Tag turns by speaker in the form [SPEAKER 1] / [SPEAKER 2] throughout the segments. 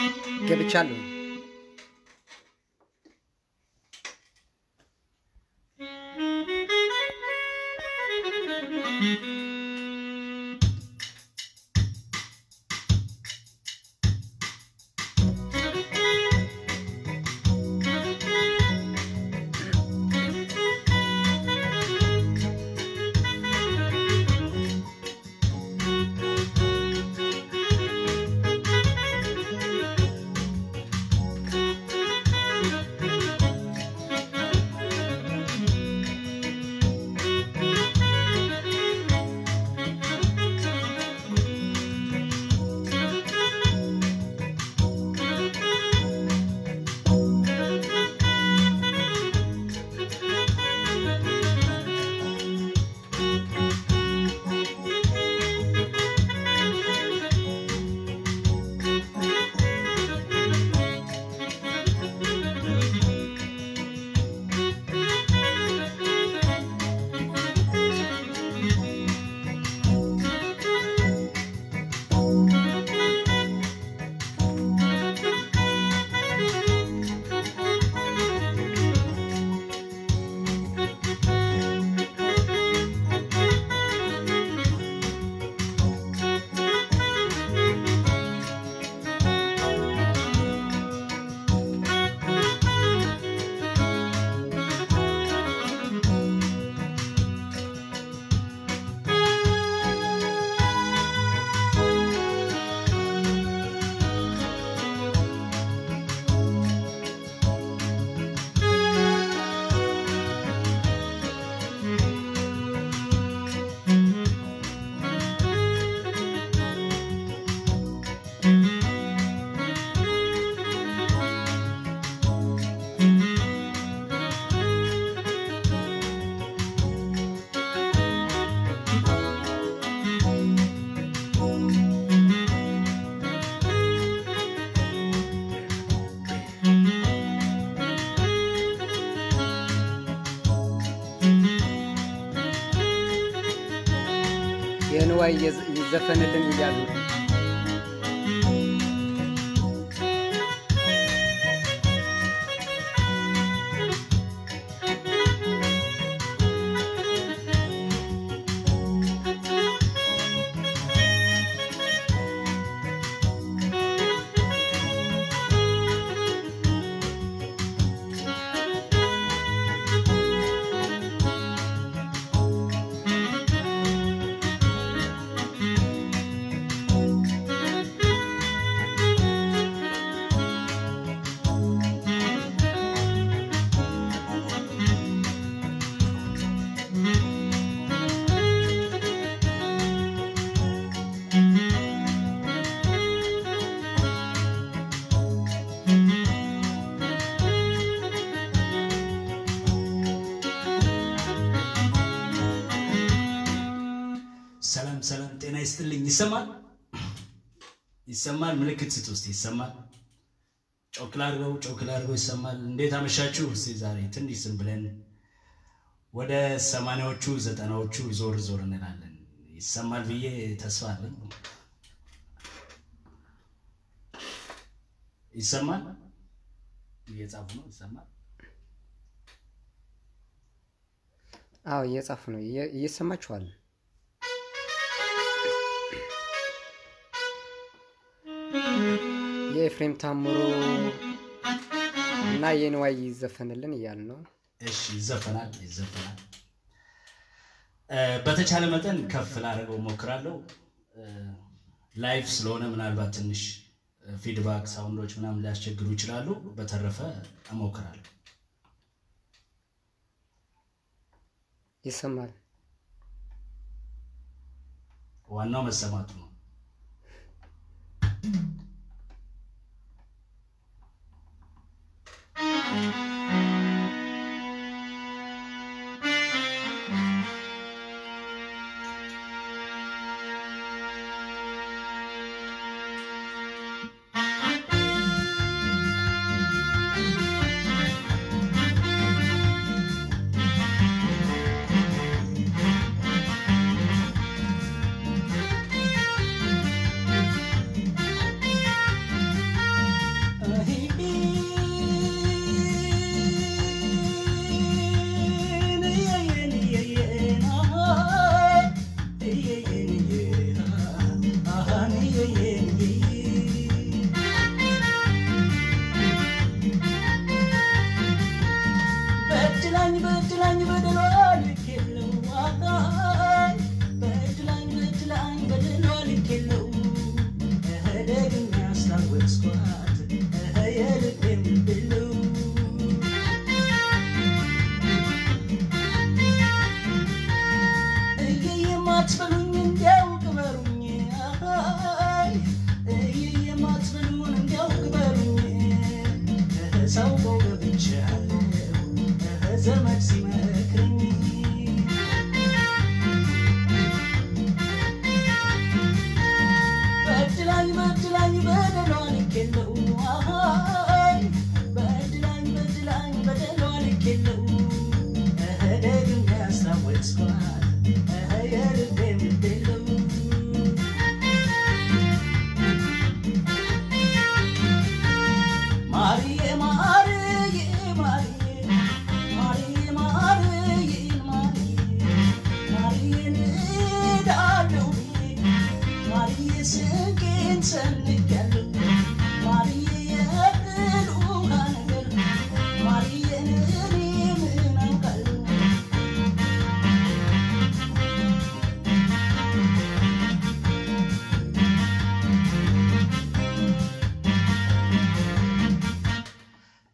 [SPEAKER 1] ገብቻለሁ። የንዋይ ይዘፈንልን እያሉ
[SPEAKER 2] ሰላም ሰላም፣ ጤና ይስጥልኝ። ይሰማል ይሰማል? ምልክት ስጥ ውስጥ ይሰማል? ጮክ ላድርገው፣ ጮክ ላድርገው። ይሰማል? እንዴት አመሻችሁ? እስኪ ዛሬ ትንሽ ዝም ብለን ወደ ሰማንያዎቹ ዘጠናዎቹ ዞር ዞር እንላለን። ይሰማል ብዬ ተስፋ አለኝ። ይሰማል? እየጻፉ ነው። ይሰማል?
[SPEAKER 1] አዎ እየጻፉ ነው። እየ- እየሰማችኋል? የኤፍሬም ታምሩ እና የንዋይ ይዘፈንልን እያሉ ነው።
[SPEAKER 2] እሺ ይዘፈናል፣ ይዘፈናል። እ፣ በተቻለ መጠን ከፍ ላደርገው እሞክራለሁ። ላይፍ ስለሆነ ምናልባት ትንሽ ፊድባክ ሳውንዶች ምናምን ሊያስቸግሩ ይችላሉ። በተረፈ እሞክራለሁ።
[SPEAKER 1] ይሰማል።
[SPEAKER 2] ዋናው መሰማቱ ነው።
[SPEAKER 3] Thank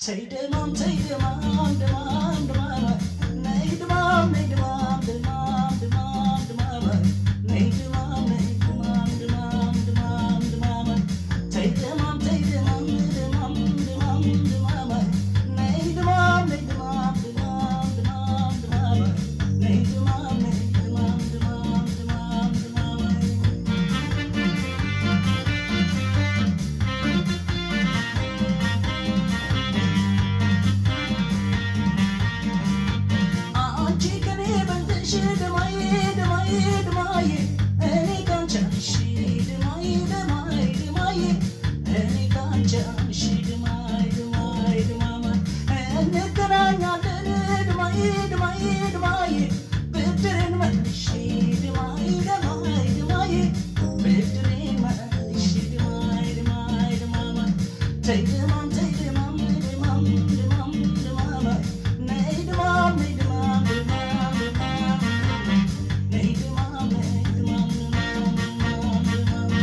[SPEAKER 2] ተይ ድማም ተይ ድማም ድማም ድማም ነይ ድማም ነይ ድማም ድማም ድማም ድማም ነይ ድማም ነይ ድማም ድማም ድማም ድማም ተይ ድማም ተይ ድማም ድማም ድማም ድማም ነይ ድማም ነይ ድማም ድማም ድማም ድማም ነይ ድማም ነይ ድማም ድማም ድማም ድማም አንቺ ከኔ በልጥሽ ድማዬ ድማዬ ድማዬ እኔ ካንቺ አንሺ ድማዬ ድማዬ ድማዬ እኔ ካንቺ አንሺ ድማዬ ድማዬ ድማማ እንገናኛለን ድማዬ ድማዬ ድማዬ ብድሬን መልሺ ድማዬ ድማዬ ድማዬ ብድሬን መልሺ ድማዬ ድማዬ ድማማ ተይ ድማም ተይ ድማም ድማም ድማም ድማማ ነይ ድማም ነይ ድማም ድማም ድማም ነይ ድማም ነይ ድማም ድማም ድማም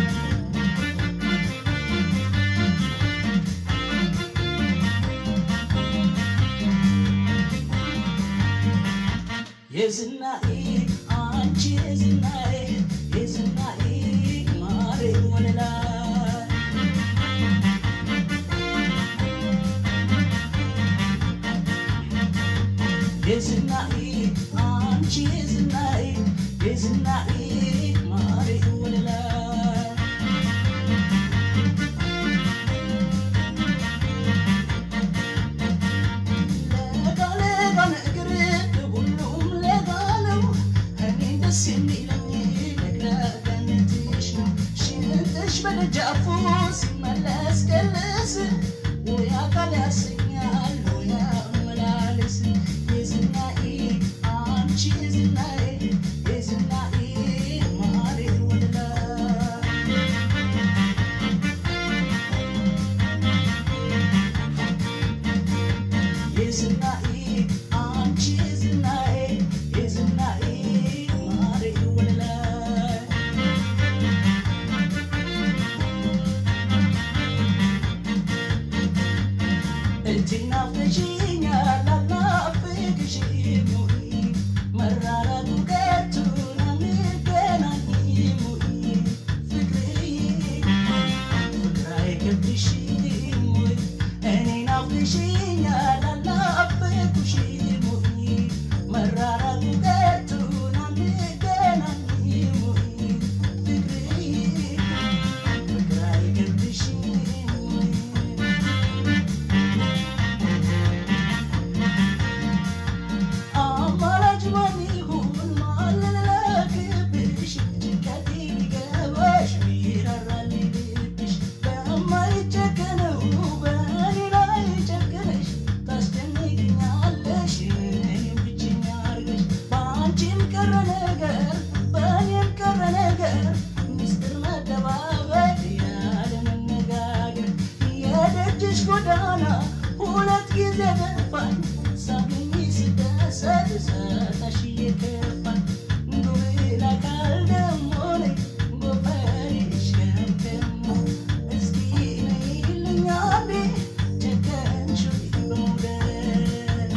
[SPEAKER 2] የዝናኤ አንቺ የዝናኤ የዝናኤ ማሬ ወለላ የዝናኤ አንቺ የዝናኤ የዝናኤ ማሬ ወለላ ለጋ ለጋ ነገር ሁሉም ለጋ ነው። እኔ ደስ የሚለኝ ለግላጋነትሽ ነው። ሽንጥሽ በደጃፉ ሲመለስ ገለስ ወይ አካል ያሰኛል ወይ አመላለስ የዝናኤ አንቺ የዝናኤ የዝናኤ ማሬ ወለላ የዝናኤ አንቺ የዝናኤ የዝናኤ ማሬ ወለላ እጅና ፍሽኛል አልናፍቅሽም ወይ መራራቱ ቀርቶን አንገናኝም ወይ ፍቅርዬ ፍቅር አይገብሽም ወይ እኔን ናፍቀሽኛል አልናፈኩሽም ወይ መራራቱ ቀርቶን አንገናኝም ወይ ፍቅርዬ ፍቅር አይገብሽም ወይ አማራጭ ማን ይሁን ማን ልላክብሽ ጭንቀቴ ሊገባሽ ቢራራል ልብሽ በማይጨከነው በእኔ ላይ ጨክነሽ ታስጨንቅኛለሽ እኔም ብቸኛ አድርገሽ በአንቺም ቀረ ነገር በእኔም ቀረ ነገር ሚስጥር መደባበቅ ያለ መነጋገር የደጅሽ ጎዳና ሁለት ጊዜ ገፋኝ ሳገኝ ስደሰት ሰጠሽ እየከፋኝ ጉብል አካል ደሞ ነኝ ጎፈሬሽ ከምከሞ እስኪ ነይልኝ አንዴ ጨከንሽ በመውደድ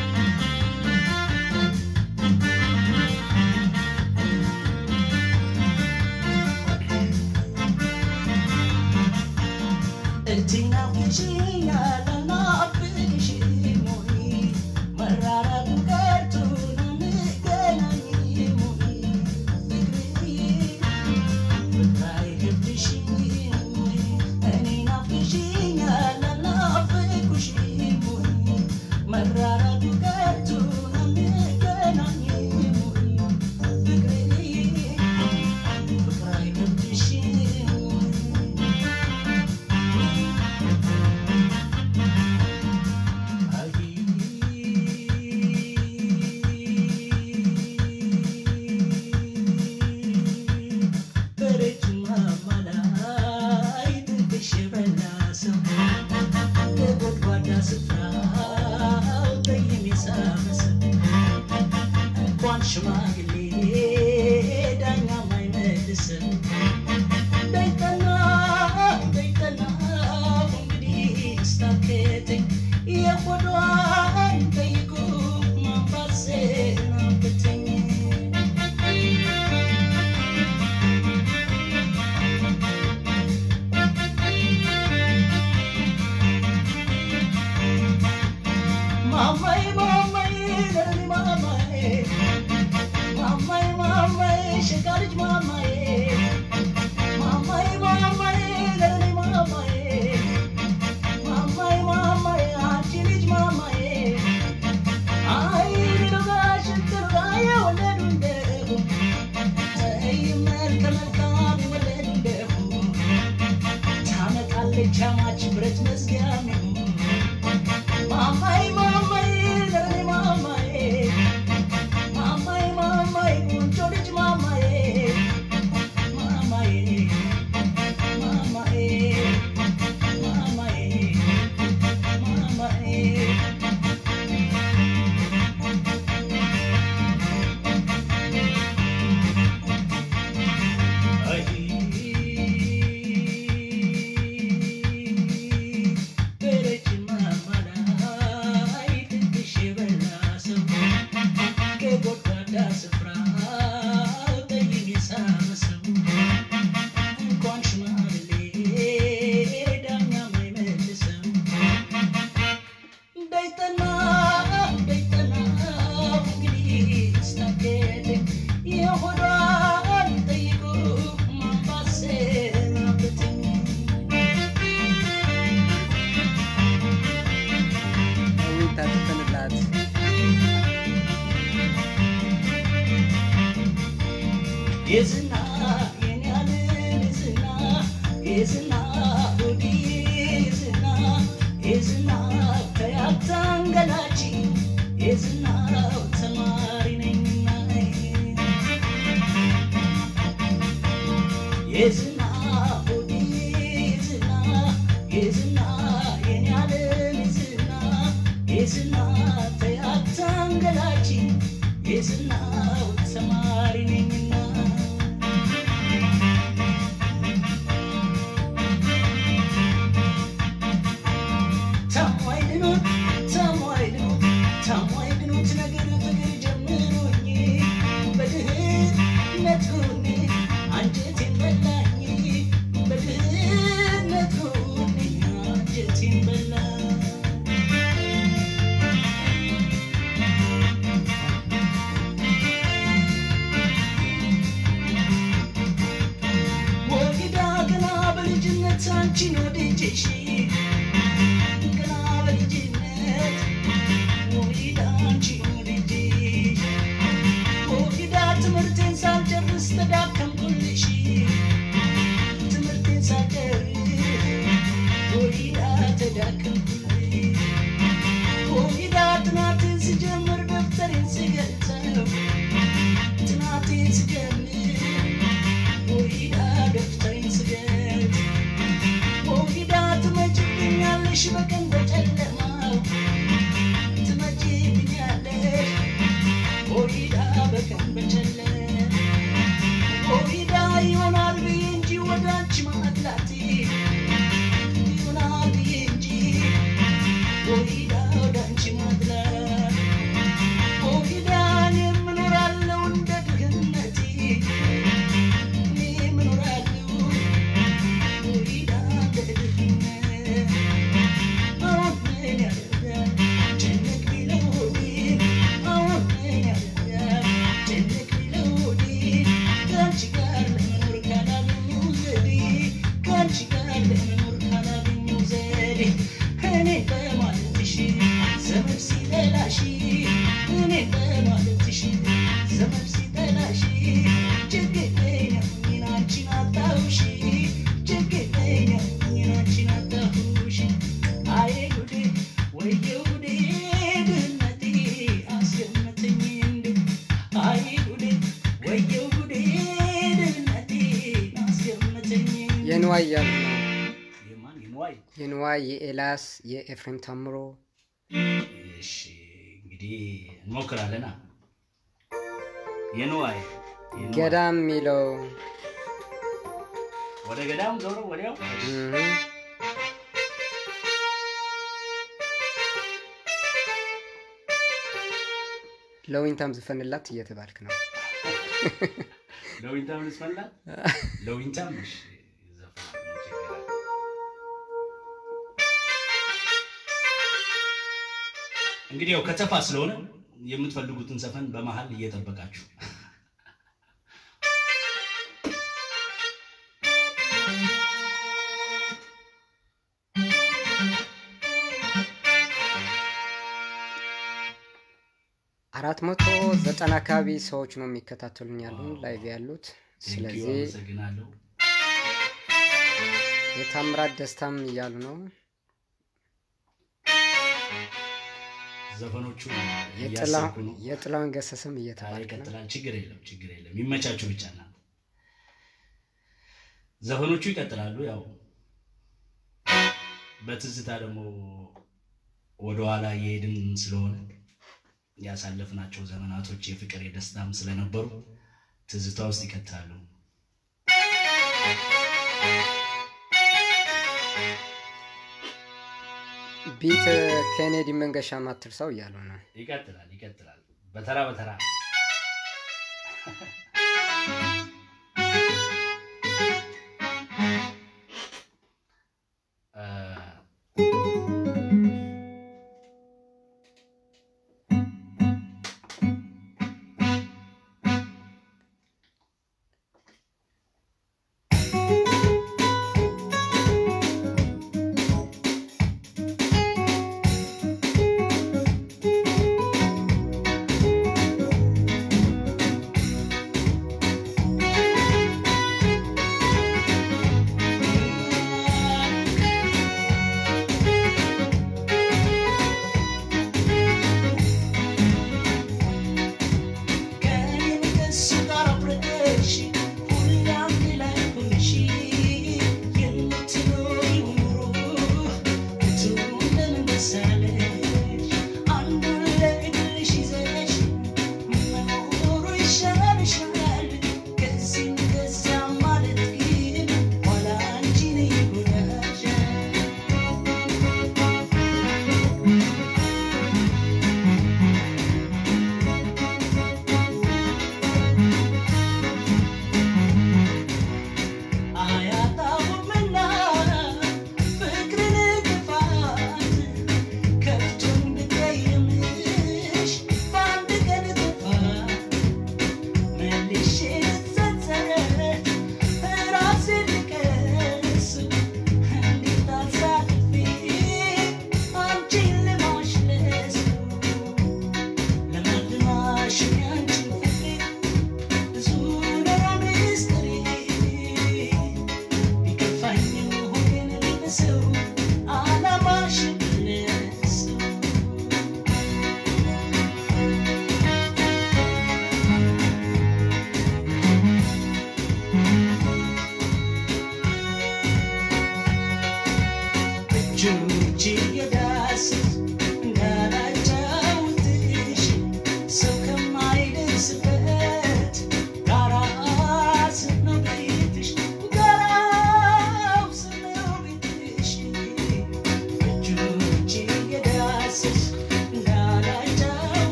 [SPEAKER 2] እጅና ፍሽኛል አልናፍቅሽም ወይ መራራቱ ቀርቶን አንገናኝም ወይ ፍቅርዬ ፍቅር አይገብሽም ወይ እኔን ናፍቀሽኛል አልናፍቅሽም ወይ መራራቱ ቀርቶን አንገናኝም ወይ ፍቅርዬ ፍቅር አይገብሽም ወይ ሽማግሌ ዳኛ ማይመልስም ደይጠና ደይጠና እንግዲህ ስታከተኝ ቻማች ብረት መዝጊያም ማማይ ማማይ ለኔ ማማይ ማማይ ማማይ ቆንጆ ልጅ ማማይ ማማይ ማማይ ማማይ ማማይ አይ በረጅም አማላይ ትንሽ የበላ ሰው ከጎድጓዳ ስፍራ ጠይም የሳመ ሰው እንኳን ሽማግሌ ዳኛም አይመልሰው እንዳይጠና እንዳይጠና እንግዲህ ስታገድ የሆዷን ጠይቁ ማንባሰናበትኝ
[SPEAKER 1] ለዊንታ ዘፈንላት
[SPEAKER 2] የዝና የኔ ዓለም የዝና የዝና ሆዲ የዝና የዝና ከያታንገላች የዝናው ተማሪ ነኝና የዝና ሆዲ የዝና የዝና የኔ ዓለም የዝና የዝና ከያታንገላች የዝናው ተማሪ ነኝና ታሟይድኑት ታሟይድኑት ታሟይድኑት ነገር ፍቅር ጀምሮኝ በድህነት ሆኜ አንጀቴን በላኝ በድህነት ሆኜ አንጀቴን በላኝ ወግዳ ገና በልጅነት አንቺን ወድጄሽ ገና በልጅነት ወግዳ አንቺን ወድጄሽ ወግዳ ትምህርቴን ሳልጨርስ ተዳከምኩልሽ ትምህርቴን ሳልጨርስ ወግዳ ተዳከምኩልሽ ወግዳ ጥናቴን ስጀምር ደብተሬን ስገልጸው ጥናቴን ስጀምር ወይዳ ደፍተሬን ስገት ወይዳ ትመጭብኛለሽ በቀን በጨለማው ትመጭብኛለሽ ወይዳ በቀን በጨለማ ወይዳ ይሆናል ብዬ እንጂ ወደ አንቺ ማጥላቴ ይሆናል ብዬ እንጂ ወይዳ ወደ አንቺ ማጥላት ወይዳ እኔም እኖራለሁ እንደ ድህነቴ እኔም እኖራለሁ ወይዳ እንደ ድህነት አሁን ምን ያደርጋል ጭንቅ ቢለው ሆዴ አሁን ምን ያደርጋል ጭንቅ ቢለው ሆዴ ከአንቺ ጋር ለመኖር ካላገኘው ዘዴ ከአንቺ ጋር ለመኖር ካላገኘው ዘዴ እኔ በማለትሽ ዘመድ ሲጠላሽ እኔ በማለትሽ ዘመድ ሲጠላሽ ችግረኛ ሆኜ አንቺን አጣሁሽ ችግረኛ ሆኜ አንቺን አጣሁሽ አይ ጉዴ ወየው ጉዴ ድህነቴ አስገመተኝ እንዴ አይ ጉዴ ወየው ጉዴ ድህነቴ አስገመተኝ እንዴ
[SPEAKER 1] የንዋይ እያሉ ነው።
[SPEAKER 2] የማን የንዋይ
[SPEAKER 1] የንዋይ የኤላስ የኤፍሬም ታምሮ
[SPEAKER 2] እሺ እንግዲህ እንሞክራለና የንዋይ የንዋይ።
[SPEAKER 1] ገዳም የሚለው
[SPEAKER 2] ወደ ገዳም ዞሮ ወዲያው
[SPEAKER 1] እህ፣ ለዊንታም ዝፈንላት እየተባልክ ነው።
[SPEAKER 2] ለዊንታም ልስፈላት ለዊንታም እሺ ዘፈን ችግር አለ። እንግዲህ ያው ከተፋ ስለሆነ የምትፈልጉትን ዘፈን በመሀል እየጠበቃችሁ
[SPEAKER 1] አራት መቶ ዘጠና አካባቢ ሰዎች ነው የሚከታተሉኝ ያሉን ላይቭ ያሉት።
[SPEAKER 2] ቴንኪው
[SPEAKER 1] ስለዚህ
[SPEAKER 2] አመሰግናለሁ።
[SPEAKER 1] የታምራት ደስታም እያሉ ነው።
[SPEAKER 2] ዘፈኖቹ
[SPEAKER 1] የጥላ-
[SPEAKER 2] እያሰብኩ ነው።
[SPEAKER 1] የጥላሁን ገሰሰም
[SPEAKER 2] ታዲያ
[SPEAKER 1] እየተባለ ነው።
[SPEAKER 2] ይቀጥላል። ችግር የለም፣ ችግር የለም። ይመቻችሁ ብቻ እናንተ። ዘፈኖቹ ይቀጥላሉ። ያው በትዝታ ደግሞ ወደኋላ እየሄድን ስለሆነ ያሳለፍናቸው ዘመናቶች የፍቅር የደስታም ስለነበሩ ትዝታ ውስጥ ይከታሉ።
[SPEAKER 1] ቢት ኬኔዲ መንገሻ ማትርሰው እያሉ ነው።
[SPEAKER 2] ይቀጥላል፣ ይቀጥላል። በተራ በተራ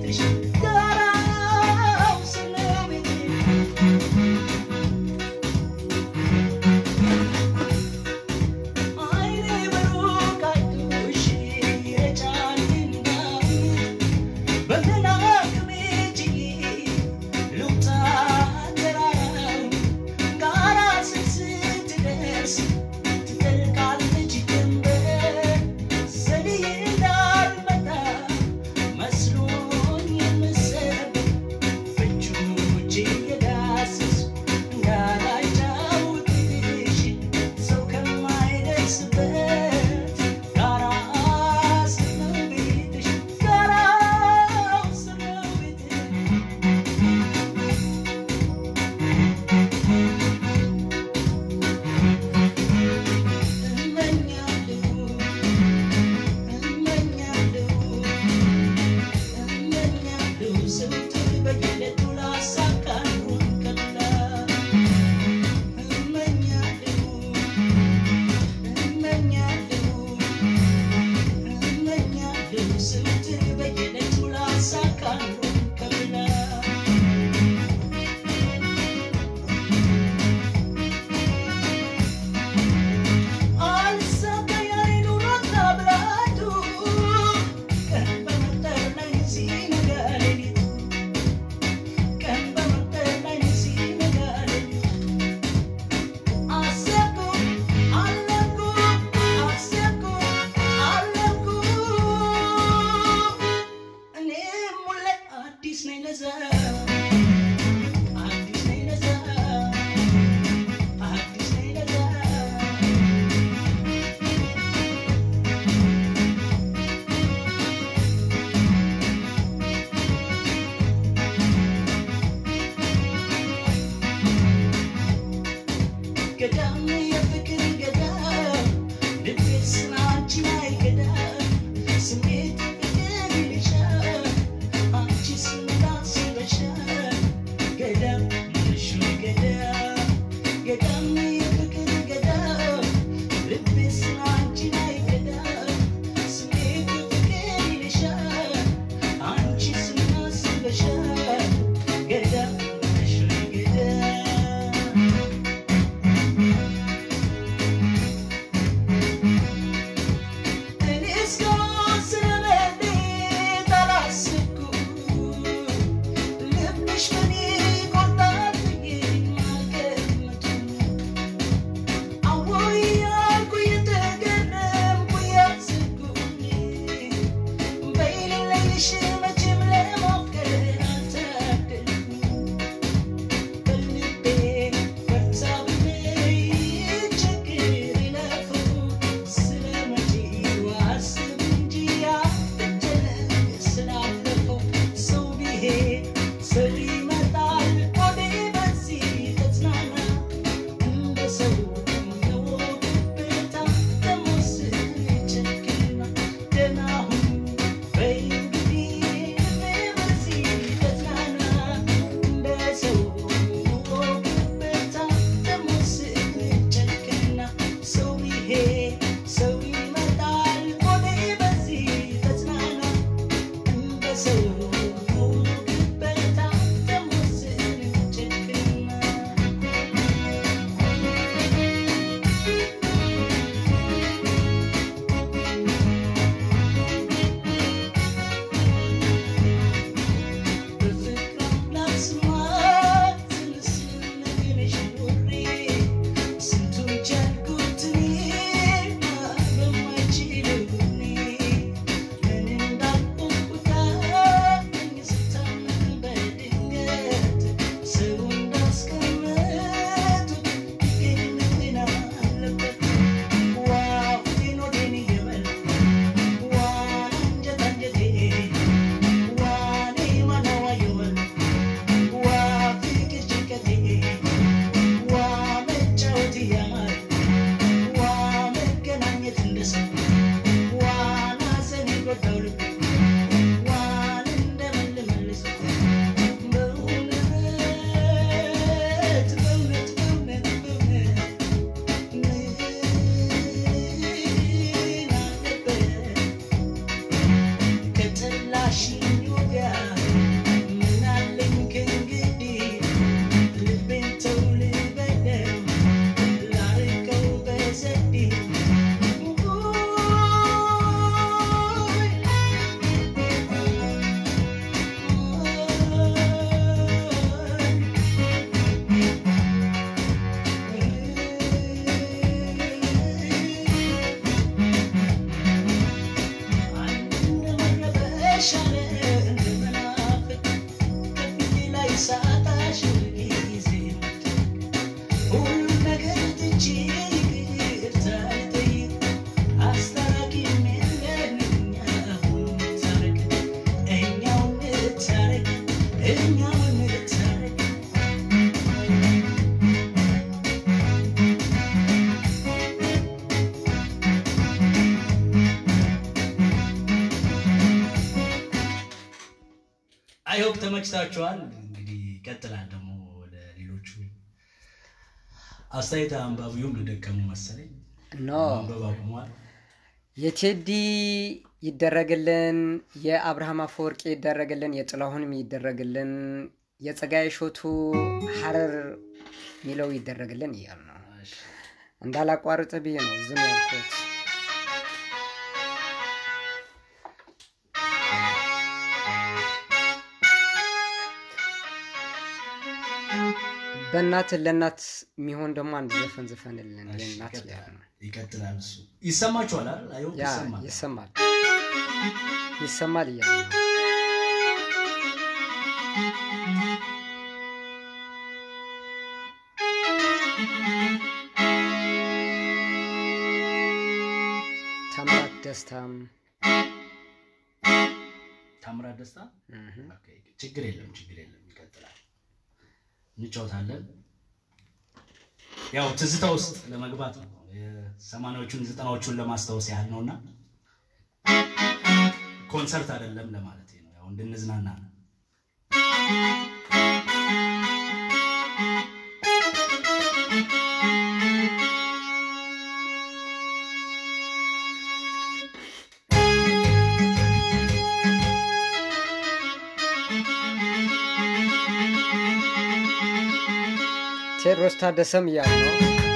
[SPEAKER 3] Thank
[SPEAKER 2] ገዳም የፍቅር ገዳም ልቤስ አንቺን አይገዳም ስሜት ፍቅር ይልሻል አንቺስ ምን አስበሻል ገዳም ነሽ ወይ ገዳም ገዳም የፍቅር ገዳም ልቤስ አንቺን አይገዳም ስሜት ፍቅር ይልሻል አንቺስ ምን አስበሻል ገዳም ነሽ ወይ ገዳም እኔ እስካሁን ስለመሌት አላሰብኩም። ልብሽ በኔ ቆርጣል ብዬ አልገመትኩም። አዎይ እያልኩ እየተገረምኩ እያሰብኩኝ በሌለሽ መቼም ለማፍቀር አልታደልኩም። በልቤ በርታ ብለኝ ችግር ይለፈው ስለ መጪው አስብ እንጂ አትጨነቅ ስላለፈው ሰው ቢሄድ ሰው ይመጣል ሆዴ በዚህ ተጽናና እንደ ሰው ነው ግብታ ደሞ ስንቸክና ደህና ሁን በይ እንግዲህ ልቤ በዚህ ተጽናና እንደ ሰው ነው ግብታ ደሞ ስንቸክና ሰው ቢሄድ ሰው ይመጣል ሆዴ በዚህ ተጽናና እንደ ሰው ነው ግብታ ደሞ ስንቸክና በፍቅር አምላክ ስሟት ስንስነግርሽ ኖሬ ስንቱን ቻልኩት እኔማ በማይችለው ጎኔ ምን እንዳልሆንኩት አለኝ ስታመም በድንገት ሰው እንዳስቀመጡት ይገኝ ምን አለበት ዋ ሆዴን ሆዴን እየበላ ዋ አንጀት አንጀቴን ዋኔ ማናዋየወል ዋ ፍቅር ጭንቀቴ ዋ መጫወት እያማረ ዋ መገናኘት እንደሰው ዋን ሐዘን የጎዳው ልብ ዋን እንደምን ልመልሰው በእውነት በእውነት በእውነት በእውነት ምን አለበት ከጠላሽኝ ወዲያ ምን አለኝ ከእንግዲህ ልቤን ተው ልበለው ላርቀው በዘዴ እኛው እንታረቅ አይሆፕ ተመችታችኋል። እንግዲህ ይቀጥላል ደግሞ ወደ ሌሎቹ አስተያየት አንባቢውም ልደከሙ መሰለኝ
[SPEAKER 1] ኖ
[SPEAKER 2] ማንበብ አቁሟል።
[SPEAKER 1] የቴዲ ይደረግልን፣ የአብርሃም አፈወርቂ ይደረግልን፣ የጥላሁንም ይደረግልን፣ የጸጋዬ ሾቱ ሀረር የሚለው ይደረግልን እያሉ ነው። እንዳላቋርጥ ብዬ ነው ዝም ያልኩት። በእናት ለእናት የሚሆን ደግሞ አንድ ዘፈን ዘፈንልን
[SPEAKER 2] እሺ፣
[SPEAKER 1] የእናት
[SPEAKER 2] ይቀጥላል።
[SPEAKER 1] እያሉ ነው።
[SPEAKER 2] ይቀጥላል። እሱ ይሰማችኋል አይደል? አይሆፕ
[SPEAKER 1] ያ
[SPEAKER 2] ይሰማል።
[SPEAKER 1] ይሰማል ይሰማል እያሉ ነው። ታምራት ደስታም
[SPEAKER 2] ታምራት ደስታ
[SPEAKER 1] እህ፣
[SPEAKER 2] ኦኬ፣ ችግር የለም ችግር የለም። ይቀጥላል። እንጫወታለን። ያው ትዝታ ውስጥ ለመግባት ነው። የሰማንያዎቹን ዘጠናዎቹን ለማስታወስ ያህል ነውና ኮንሰርት አይደለም ለማለት ነው። ያው እንድንዝናና ነው።
[SPEAKER 1] ቴዎድሮስ ታደሰም እያሉ ነው።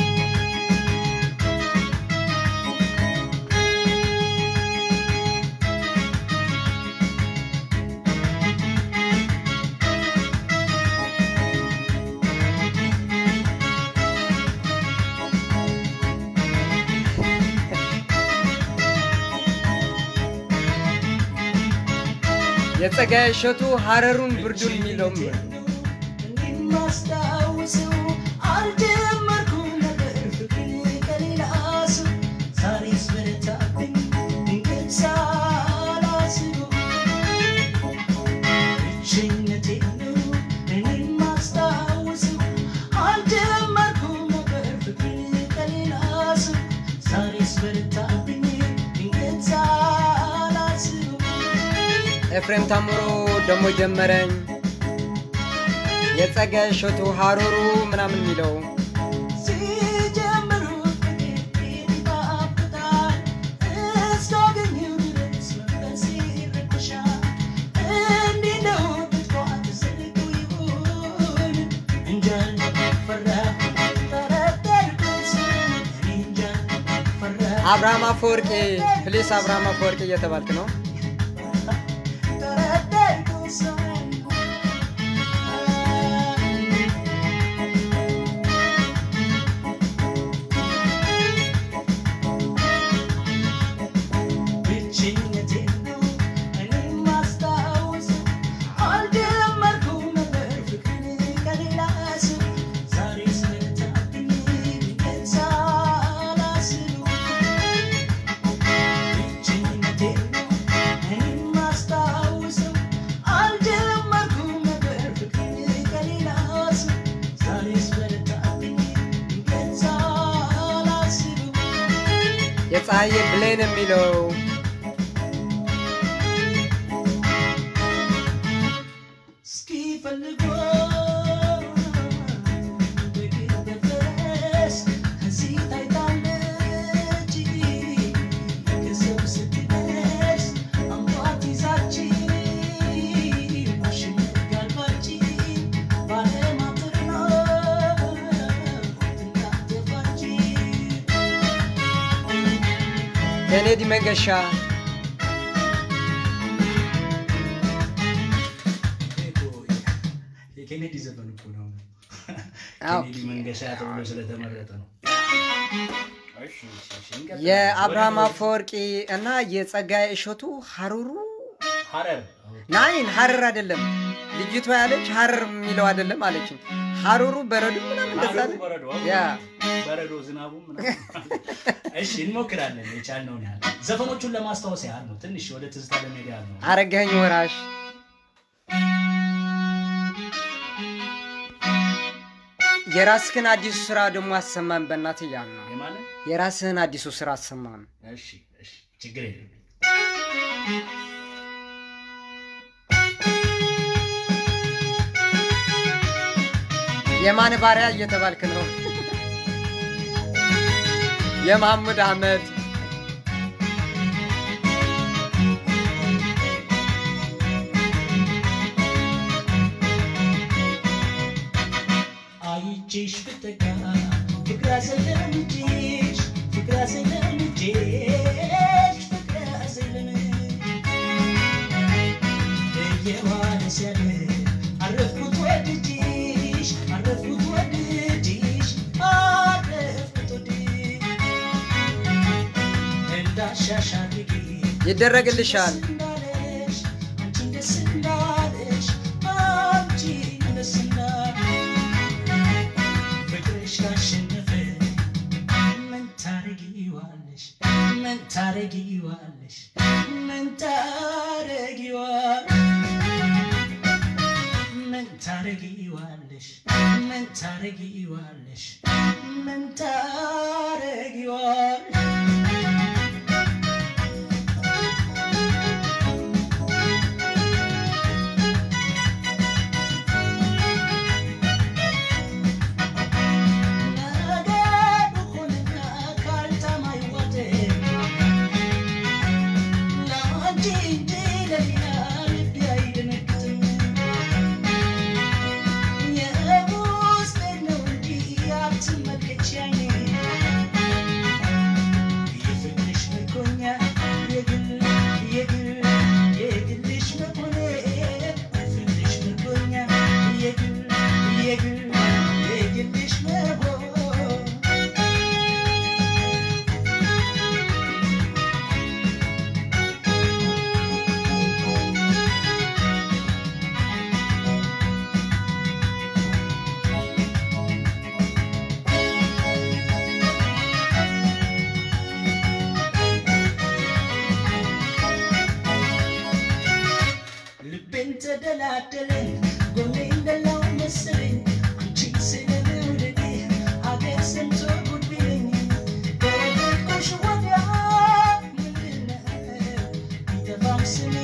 [SPEAKER 1] የጸጋዬ እሸቱ ሀረሩን ብርዱን የሚለውም
[SPEAKER 3] ማስታውሰው አልጀመርኩም ነበር ፍቅር ከሌላ ሰው ዛሬስ በረታብኝ ድንገት ሳላስበው ብቸኝነቴን ነው እኔን ማስታውሰው አልጀመርኩም ነበር ፍቅር ከሌላ ሰው ዛሬስ በረታብኝ ድንገት ሳላስበው
[SPEAKER 1] ኤፍሬም ታምሮ ደሞ ጀመረኝ የጸጋዬ እሸቱ ሀረሩ ምናምን የሚለው
[SPEAKER 3] ሲጀምሩ ይጣፍጣል እስካገኘው ድረስ መንፈሴ ይረበሻል። እንዲህ ነው ብትኳት ዘልቆ ይሆን እንጃ ፈራሁ ጠረጠርኩት እኔ እንጃ ፈራሁ
[SPEAKER 1] አብርሃም አፈወርቂ ፕሊስ አብርሃም አፈወርቂ እየተባልክ ነው።
[SPEAKER 3] ጠረጠርኩት ሰው ብቸኝነቴን ነው እኔ ማስታወሰው አልጀመርኩም ነበር ፍቅርን ከሌላ ሰው ዛሬስ በረታብኝ ድንገት ሳላስበው ብቸኝነቴን ነው እኔ ማስታወሰው አልጀመርኩም ነበር ፍቅርን ከሌላ ሰው ዛሬስ በረታብኝ ድንገት ሳላስበው
[SPEAKER 1] የፀሐዬ ብሌን የሚለው
[SPEAKER 3] እስኪ ፈልጎ በግበፈረስ ከዚህ ታይታለች ከሰው ስትደርስ አንኳት ይዛችን ማሽነት ጋልባች ባለማተር ነው ትናተፋች
[SPEAKER 1] ኬኔዲ መንገሻ
[SPEAKER 2] የኬኔዲ ዘፈን እኮ ነው።
[SPEAKER 1] አዎ።
[SPEAKER 2] ኬኔዲ መንገሻ ተብሎ ስለተመረጠ ነው። እሺ፣ እሺ፣ እሺ፣ እንቀጥል።
[SPEAKER 1] የአብርሃም
[SPEAKER 2] ወደ-
[SPEAKER 1] አፈወርቂ እና የጸጋዬ እሸቱ ሀሩሩ
[SPEAKER 2] ሐረር
[SPEAKER 1] ናይን ሀረር አይደለም ልጅቷ ያለች ሀረር የሚለው አይደለም አለችኝ። ሀሩሩ በረዶ ምናምን እንደዛ
[SPEAKER 2] ሐረሩ
[SPEAKER 1] አለ።
[SPEAKER 2] በረዶ
[SPEAKER 1] ያ
[SPEAKER 2] በረዶ ዝናቡ ምናምን። እሺ እንሞክራለን የቻልነውን ያህል ዘፈኖቹን ለማስታወስ ያህል ነው። ትንሽ ወደ ትዝታ ለመሄድ ያህል ነው።
[SPEAKER 1] አረጋኸኝ ወራሽ የራስህን አዲሱ ስራ ደግሞ አሰማን በእናትህ እያሉ ነው።
[SPEAKER 2] የማለት
[SPEAKER 1] የራስህን አዲሱ ስራ አሰማን።
[SPEAKER 2] እሺ፣ እሺ፣ ችግር የለም።
[SPEAKER 1] የማን ባሪያ እየተባልክ ነው? የመሐሙድ አህመድ
[SPEAKER 3] አይቼሽ ብጠጋ ፍቅር አዘለምጄሽ ፍቅር አዘለምጄሽ ፍቅር አዘለምጄ እየዋለ ሲያድር አረፍኩት ወድጄሽ አረፍኩት ወድጄሽ አረፍኩት ወድጄሽ እንዳሻሽ አድርጌ
[SPEAKER 1] ይደረግልሻል።
[SPEAKER 3] እንዳለሽ አንቺን ደስ እንዳለሽ አንቺን ደስ እንዳለሽ ፍቅርሽ ካሸነፈ ምን ታረጊዋለሽ? ምን ታረጊዋለሽ? ምን ታረጊዋለሽ? ምን ታረጊዋለሽ? ምን ታረጊዋለሽ ምን ታረጊዋለሽ ነገሩ ሆነና ካልተማይ ወደ ለአንቺ እንጂ ለሌላ ልቤ አይደነግጥም። የውስጤን ነው እንጂ አትመልከች ዓይኔ። የፍቅርሽ ምርኮኛ የግል የግል የግልሽ መሆኔ የፍቅርሽ ምርኮኛ የግል የግል የግልሽ መሆን ልቤን ተደላደለ ጎኔ እንደላው መሰለኝ አንቺን ስለመውደዴ አገር ሰምቶ ጉድ ቢለኝ ከረገጥኩሽ ወዲያ ምንድነው ቢጠፋም ስሜ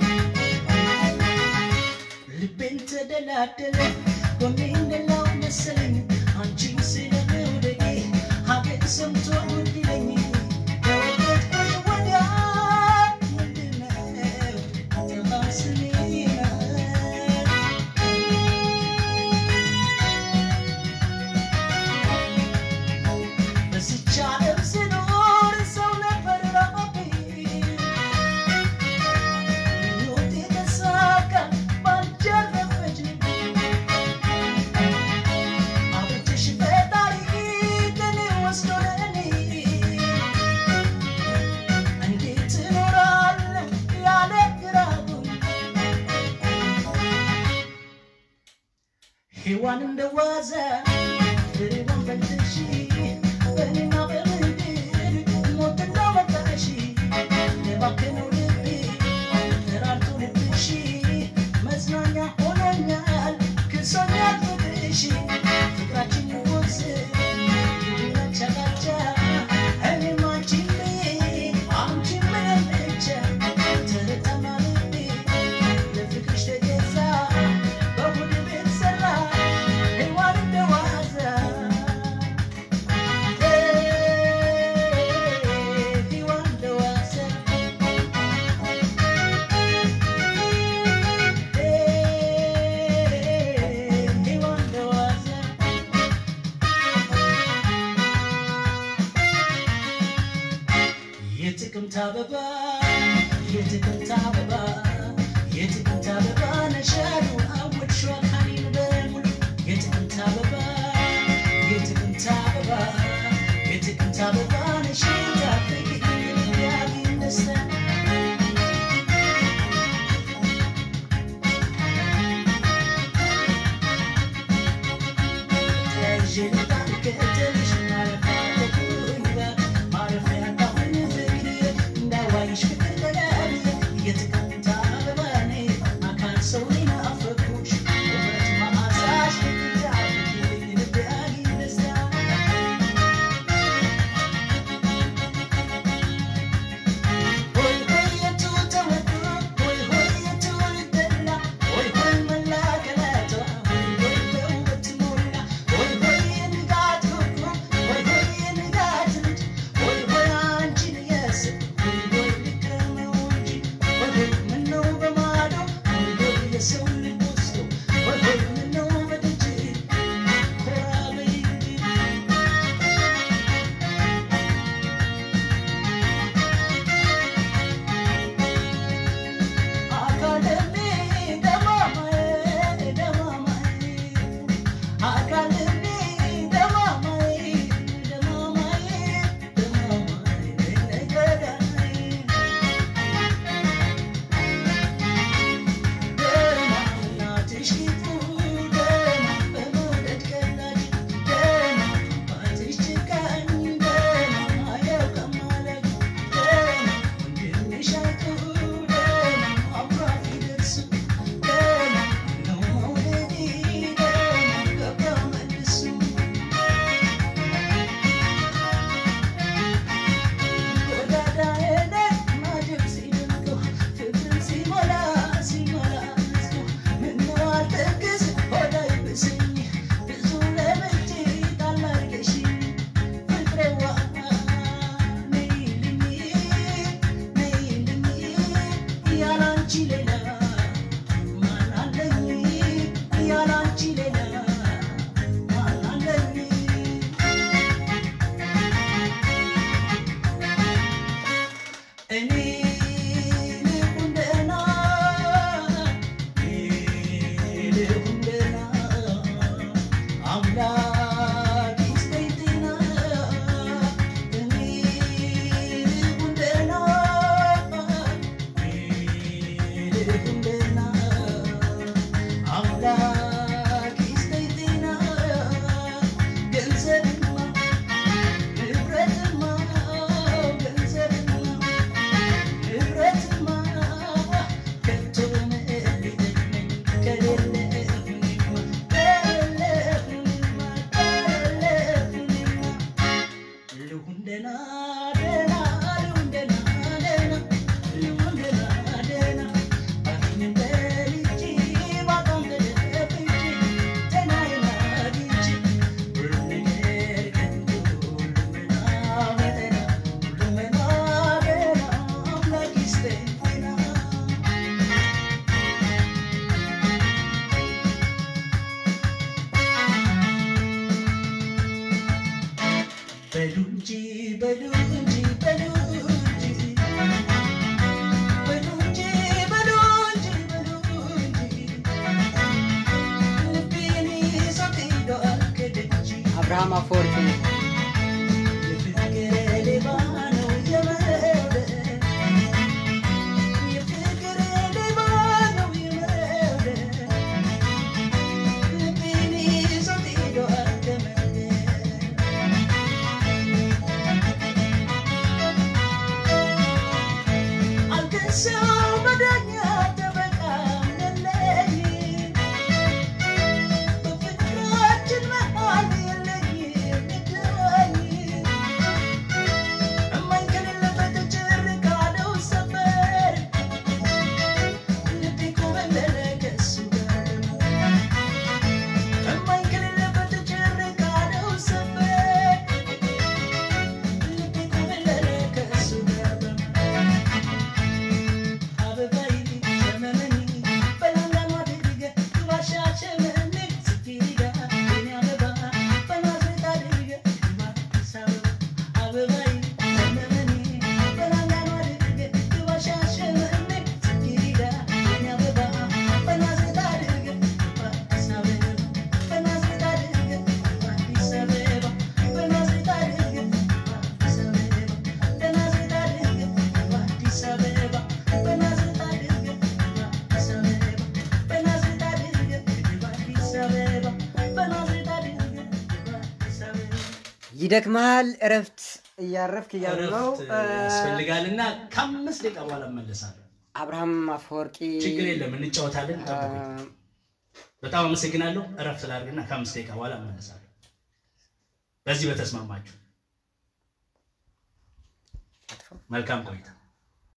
[SPEAKER 3] ልቤን ተደላደለ ጎኔ እንደላው መሰለኝ አንቺን ስለመውደዴ ሀገር ሰምቶ ጉድ ቢለኝ ከረገጥኩሽ ወዲያ ምንድነው ቢጠፋም ስሜ በዚች ዓለም ስኖር ሰው ነበር ራቤ ምኞቴ ተሳካ ባንቺ አረፈች ልቤ አብረሽ ፈጣሪ ከኔ ወስዶ ለእኔ እንዴት እኖራለሁ ያለ ግራጉን ሔዋን እንደዋዛ ፍሬዋን በልተሽ በእኔና በምድር ሞት እንዳመጣሽ የባከነው ልቤ ተራርቶ ልብሽ መዝናኛ ሆኖኛል ክሶኛል ፍቅርሽ ፍቅራችን ወዝ ቻላቻ እኔም አንቺን ብዬ አንቺን ምንም ብቻ ተረጠማ ልቤ ለፍቅርሽ ተገዛ በቡድ ቤት ሰራ ሔዋን እንደዋዛ ሔዋን እንደዋዛ ሔዋን እንደዋዛ የጥቅምት አበባ የጥቅምት አበባ የጥቅምት አበባ ነሻሉ አወድሽው አካሌን በሙሉ የጥቅምት አበባ የጥቅምት አበባ የጥቅምት አበባ ነሽ ታፍቂ ያግኝ ደስታ ሆይ ሆይ አምላክ ይስጠኝ ጤና እኔ ልሁን ደህና እኔ ልሁን ደህና አምላክ ይስጠኝ ጤና ገንዘብማ ንብረትማ ገንዘብማ ንብረትማ ከቶ ምን ሊጠቅመኝ ከሌለህኝማ ከሌለህኝማ ከሌለህኝማ ልሁን ደህና ደህና ልሁን ደህና ደህና ልሁን ደህና ደህና ባገኝም በልቼ ባጣም ተደብቼ ጤናዬን አግኝቼ ሁሉም ነገር ከንቱ ሁሉም መና በጠና ሁሉም መና ገና አምላክ ይስጠኝ ጤና በሉ እንጂ በሉ እንጂ በሉ እንጂ በሉ እንጂ በሉ እንጂ በሉ እንጂ ልቤን ይዞት ሄዷል ከደጅ
[SPEAKER 1] አብርሃም አፈወርቂ
[SPEAKER 3] የፍቅር ሌባ ነው የመውደድ የፍቅር ሌባ ነው የመውደድ ልቤን ይዞት ሄዷል ከመንገድ አልከሰው በዳኛ ጠበቃ የለኝ በፍቅራችን መሃል የለኝም ይገባኝ እማኝ ከሌለበት ጭር ካለው ሰፈር ልቤ ኮበለለ ከሱ ጋር እማኝ ከሌለበት ጭር ካለው ሰፈር ልቤ ኮበለለ ከሱ ጋር አበባይ ዘመመኒ በላንጋኗ ድርገ ባሻ ሸመኔ ስትሄዳ የኔ አበባ በናዝሬት አድርገ አዲስ አበባ አበባይ ዘመመኒ በላንጋኗ ድርገ ባሻ ሸመኔ ስትሄዳ የኔ አበባ በናዝሬት አድርገ አዲስ አበባ በናዝሬት አድርገ አዲስ አበባ በናዝሬት አድርገ አዲስ አበባ በናዝሬት አድርገ አዲስ አበባ በናዝሬት አድርገ አዲስ አበባ በናዝሬት አድርገ አዲስ አበባ በናዝሬት አድርገ አዲስ አበባ
[SPEAKER 1] ይደክመሃል፣ እረፍት እያረፍክ እያሉ ነው።
[SPEAKER 2] እረፍት ያስፈልጋልና ከአምስት ደቂቃ በኋላ እመለሳለሁ።
[SPEAKER 1] አብርሃም አፈወርቂ
[SPEAKER 2] ችግር የለም እንጫወታለን። ጠብቁኝ። በጣም አመሰግናለሁ። እረፍት ላድርግና ከአምስት ደቂቃ በኋላ እመለሳለሁ። በዚህ በተስማማችሁ መልካም ቆይታ